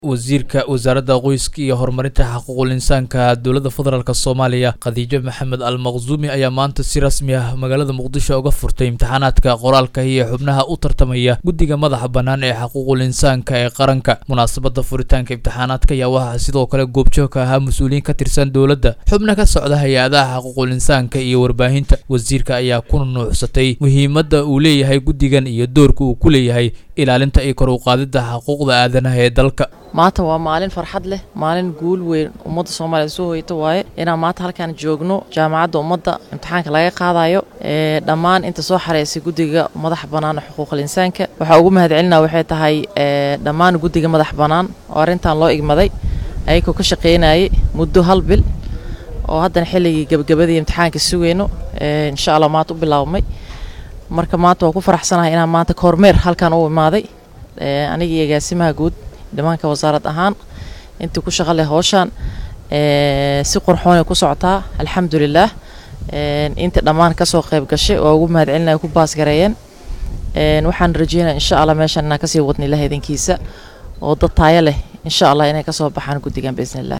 wasiirka wasaaradda qoyska iyo horumarinta xuquuqul insaanka dowladda federaalk soomaaliya khadiijo maxamed al maqsuumi ayaa maanta si rasmi ah magaalada muqdisho uga furtay imtixaanaadka qoraalka iyo xubnaha u tartamaya guddiga madaxa bannaan ee xuquuqul insaanka ee qaranka munaasabadda furitaanka imtixaanaadka ayaa waxaa sidoo kale goobjoog ka ahaa mas-uuliyiin ka tirsan dowladda xubna ka socda hay-adaha xuquuqul insaanka iyo warbaahinta wasiirka ayaa ku nunuuxsatay muhiimadda uu leeyahay guddigan iyo doorka uu ku leeyahay ilaalinta iyo kor u qaadidda xuquuqda aadanaha ee dalka maanta waa maalin farxad leh maalin guul weyn ummadda soomaaliya soo hoyata waaye inaan maanta halkaan joogno jaamacadda ummadda imtixaanka laga qaadayo ee dhammaan inta soo xareysay guddiga madaxa bannaan ee xuquuqul insaanka waxaa ugu mahadcelinaa waxay tahay dhammaan guddiga madax bannaan oo arrintan loo igmaday ayagoo ka shaqaynayay muddo hal bil oo haddana xilligii gebagabadii imtixaanka sugayno insha allah maanta u bilaabmay marka maanta waa ku faraxsanahay inaan maanta kormeer halkan u imaaday aniga iyo agaasimaha guud dhimaanka wasaarad ahaan intii ku shaqo leh howshaan si qurxoonay ku socotaa alxamdulilaah inta dhammaan kasoo qayb gashay oo ugu mahadcelinaya ku baasgareeyeen waxaan rajeynaya insha allah meeshaan inaan kasii wadna ilaah idinkiisa oo dad taayo leh insha allah inay kasoo baxaan guddigan biisnillah